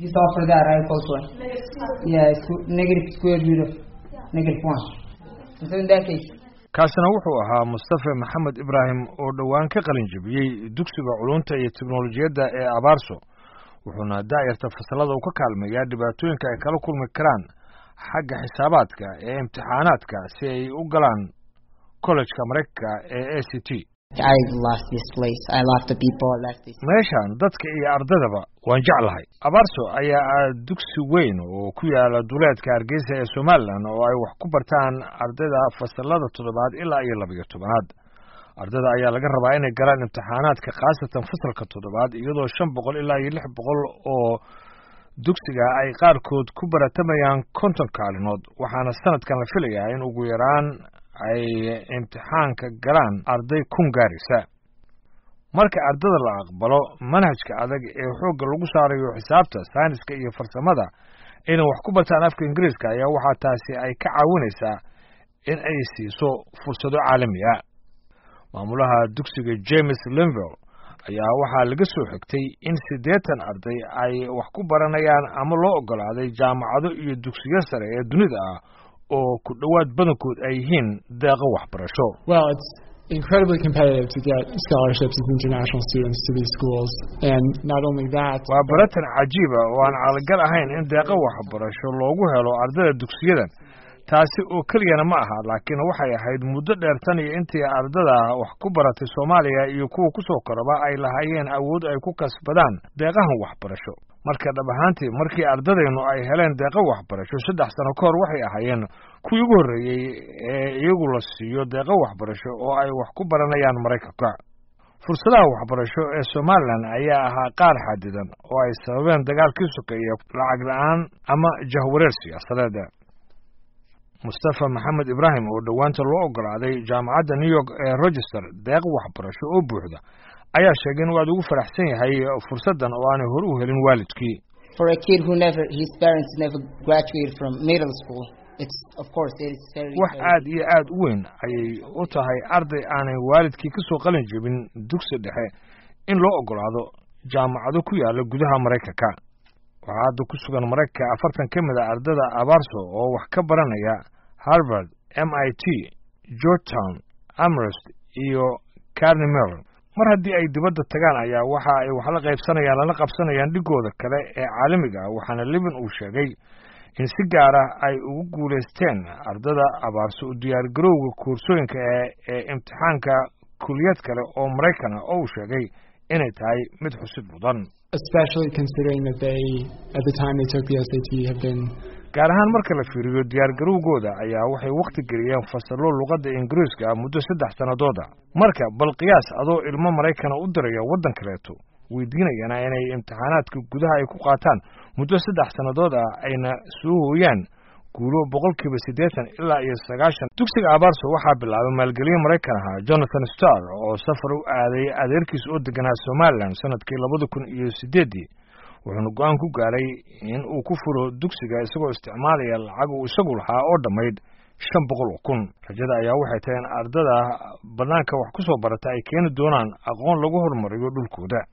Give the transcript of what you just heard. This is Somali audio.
Just after that, I also. Yeah, squ- negative square root of negative one. So in that case, kaasina wuxuu ahaa mustafe maxamed ibraahim oo dhowaan ka qalin jebiyey dugsiga culunta iyo teknolojiyadda ee abaarso wuxuuna daa'irta fasalada uu ka kaalmeeyaa dhibaatooyinka ay kala kulmi karaan xagga xisaabaadka ee imtixaanaadka si ay u galaan kollejka maraykanka ee a c t I love this place. I love the people. I love this. meeshan dadka iyo ardaydaba waan jeclahay abaarso ayaa ah dugsi weyn oo ku yaala duleedka hargeysa ee somalilan oo ay wax ku bartaan ardayda fasalada toddobaad ilaa iyo labayo tobanaad ardayda ayaa laga rabaa inay galaan imtixaanaadka khaasatan fasalka toddobaad iyadoo shan boqol ilaa iyo lix boqol oo dugsiga ay qaarkood ku baratamayaan konton kaalinood waxaana sanadkan la filayaa in ugu yaraan ay imtixaanka galaan arday kun gaaraysa marka ardada la aqbalo manhajka adag ee xoogga lagu saarayo xisaabta sayniska iyo farsamada inay wax ku bartaan afka ingiriiska ayaa waxaa taasi ay ka caawinaysaa in ay siiso fursado caalami ah maamulaha dugsiga james linville ayaa waxaa laga soo xigtay in siddeetan arday ay wax ku baranayaan ama loo oggolaaday jaamacado iyo dugsiyo sare ee dunida ah oo ku dhowaad badankood ay yihiin deeqo waxbarasho Well, it's incredibly competitive to get scholarships as international students to these schools. And not only that, waa baratan cajiiba oo aan calagal ahayn in deeqo waxbarasho loogu helo ardayda dugsiyadan taasi oo keliyana ma aha laakiin waxay ahayd muddo dheer tan iyo intii ardada wax ku baratay soomaaliya iyo kuwa ku soo koraba ay lahaayeen awood ay ku kasbadaan deeqahan waxbarasho marka dhab ahaantii markii ardadeennu ay heleen deeqo waxbarasho saddex sano ka hor waxay ahaayeen kuwii ugu horreeyey ee iyagu la siiyo deeqo waxbarasho oo ay wax ku baranayaan maraykanka fursadaha waxbarasho ee somalilan ayaa ahaa qaar xadidan oo ay sababeen dagaalkii sokeeye lacag la-aan ama jahwareer siyaasadeed mustafa maxamed ibraahim oo dhowaanta loo oggolaaday jaamacadda new york ee rochester deeq waxbarasho oo buuxda ayaa sheegay inuu aad ugu faraxsan yahay fursaddan oo aanay hore u helin waalidkii for a kid who never, his parents never graduated from middle school, it's of course it is very. wax very- aad iyo aad u weyn ayay u tahay arday aanay waalidkii ka soo qalin jebin dugsi dhexe in loo oggolaado jaamacado ku yaala gudaha maraykanka waxaa hadda ku sugan maraykanka afartan ka mid a ardada abaarso oo wax ka baranaya harvard m i t georgetown amherst iyo carney mellon mar haddii ay dibadda tagaan ayaa waxa ay wax la qaybsanayaan lala qabsanayaan dhigooda kale ee caalamiga ah waxaana libin uu sheegay in si gaara ay ugu guulaysteen ardada abaarso u diyaargarowga koorsooyinka ee ee imtixaanka kuliyad kale oo maraykan ah oo uu sheegay inay tahay mid xusid mudan especially considering that they, at the time they took the SAT, have been gaar ahaan marka la fiiriyo diyaargarowgooda ayaa waxay wakhti geliyeen fasallo luqadda ingiriiska ah muddo saddex sannadooda marka bal qiyaas adoo ilmo maraykana u diraya waddan kaleeto weydiinayana inay imtixaanaadka gudaha ay ku qaataan muddo saddex sannadood ah ayna soo hooyaan guulo boqolkiiba siddeetan ilaa iyo sagaashan dugsiga abaarso waxaa bilaabay maalgeliye maraykan ahaa jonathan starr oo safar u aaday adeerkiis oo deganaa somalilan sanadkii labada kun iyo siddeeddii wuxuuna go-aan ku gaaray in uu ku furo dugsiga isagoo isticmaalaya lacag uu isagu lahaa oo dhammayd shan boqol oo kun rajada ayaa waxay tahay in ardada bannaanka wax ku soo barata ay keeni doonaan aqoon lagu horumariyo dhulkooda